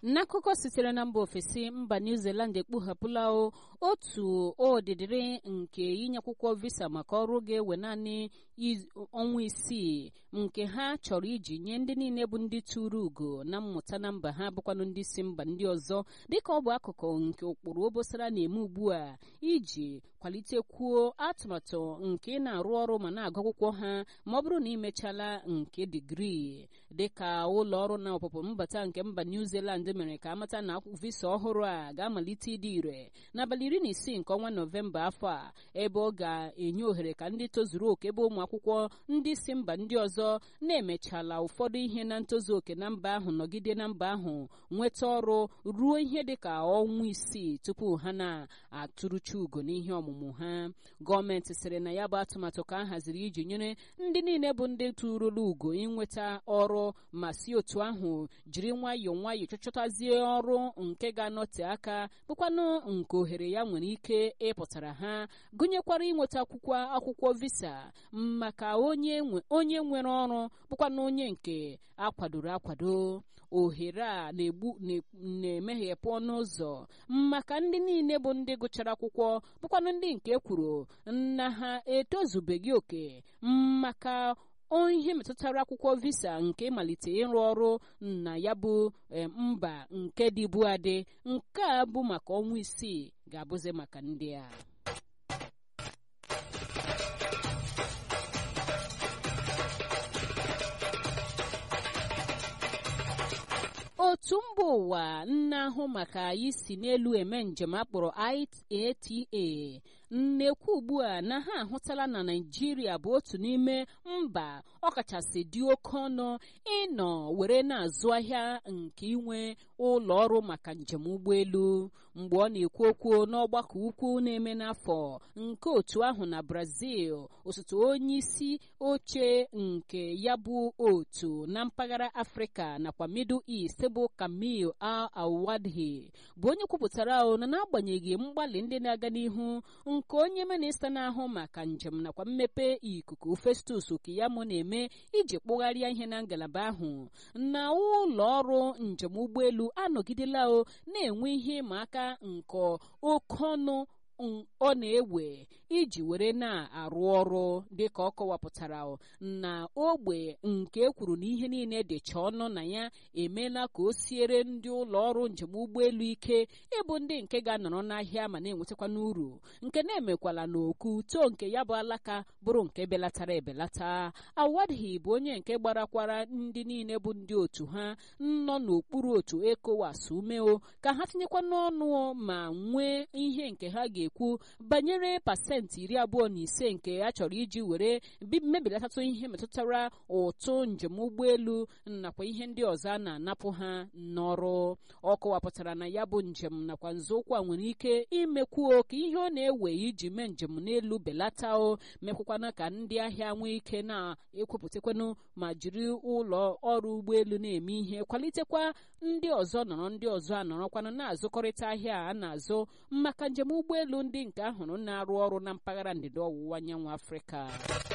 n'akụkọ sitere na mba ofesi mba new zealand ekpughapụla otu odidiri nke inye akwụkwọ visa maka ọrụ ga-ewe naanị ọnwa isii nke ha chọrọ iji nye ndị niile bụ ndị tụrụ ugo na mmụta na mba ha bụkwanụ ndị si mba ndị ọzọ dịka ọ bụ akụkụ nke ụkpụrụ obosara na-eme ugbu a iji kwalitekwuo atụmatụ nke ị na-arụ ọrụ ma na-agụ akwụkwọ ha ma ọ bụrụ na imechala nke digrii dịka ụlọ ọrụ na ọpụpụ mbata nke mba new zealand mere ka amata na visa ọhụrụ a ga-amalite ịdị ire n'abalị iri na isii nke ọnwa nọvemba afọ a ebe ọ ga-enye ohere ka ndị tozuru oke ebe ụmụ akwụkwọ ndị si mba ndị ọzọ na-emechala ụfọdụ ihe na ntozu oke na mba ahụ nọgide na mba ahụ nweta ọrụ ruo ihe dịka ọnwa isii tupu ha na-atụrụcha ugo n'ihe ọmụmụ ha gọọmenti sịrị na ya bụ atụmatụ ka a haziri iji nyere ndị niile bụ ndị tụrụla ugo inweta ọrụ ma si otu ahụ jiri nwayọọ nwayọọ chọchọtazie ọrụ nke ga-anọte aka bụkwanụ nke ohere ya nwere ike ịpụtara ha gụnyekwara inweta akwụkwọ akwụkwọ visa maka onye nwere ọrụ bụkwanụ onye nke akwadoro akwado ohere a na-egbu na-emeghepụ ọnụ ụzọ maka ndị niile bụ ndị gụchara akwụkwọ bụkwanụ ndị nke kwuru na ha etozubeghị oke maka ihe metụtara akwụkwọ visa nke malite ịrụ ọrụ na ya bụ mba nke dịbu adị nke a bụ maka ọnwa isii ga-abụzi maka ndị a otu mba ụwa na-ahụ maka isi n'elu eme njem akpọrọ IATA na-ekwu ugbu a na ha ahụtala na naijiria bụ otu n'ime mba ọkachasị dị oke ọnụ ịnọ were na-azụ ahịa nke inwe ụlọ ọrụ maka njem ụgbọelu mgbe ọ na-ekwu okwu n'ọgbakọ ukwu na-eme n'afọ nke otu ahụ na brazil osote onye isi oche nke ya bụ otu na mpaghara afrịka nakwa middle east bụ kamil al awadhi bụ onye kwupụtara na n'agbanyeghị mgbalị ndị na-aga n'ihu nke onye minista na-ahụ maka njem nakwa mmepe ikuku festus kiyamo na-eme iji kpụgharịa ihe na ngalaba ahụ na ụlọ ọrụ njem ụgbọelu anọgidela na-enwe ihe ịma aka nke oke ọnụ ọ na-ewe iji were na-arụ ọrụ dịka ọ kọwapụtara na ogbe nke ekwuru na ihe niile dịcha ọnụ na ya emeela ka o siere ndị ụlọ ọrụ njem ụgbọelu ike ịbụ ndị nke ga-anọrọ n'ahịa ma na-enwetakwa n'uru nke na-emekwala n'oku too nke ya bụ alaka bụrụ nke belatara ebelata awadhi bụ onye nke gbarakwara ndị niile bụ ndị otu ha nọ n'okpuru otu ECOWAS umeo ka ha tinyekwa n'ọnụ ma nwee ihe nke ha ga-ekwu banyere pasentị iri abụọ na ise nke a chọrọ iji were mebilatatụ ihe metụtara ụtụ njem ụgbọelu nakwa ihe ndị ọzọ a na-anapụ ha n'ọrụ ọ kọwapụtara na ya bụ njem nakwa nzọụkwụ a nwere ike imekwuo ka ihe ọ na-ewe iji mee njem n'elu belata o mekwakwana ka ndị ahịa nwee ike na-ekwupụtakwanụ ma jiri ụlọ ọrụ ụgbọelu na-eme ihe kwalitekwa ndị ọzọ nọrọ ndị ọzọ anọrọkwanụ na-azụkọrịta ahịa a na-azụ maka njem ụgbọelu ndị nke ahụrụ na-arụ ọrụ na mpaghara ndịda ọwụwa anyanwụ afrịka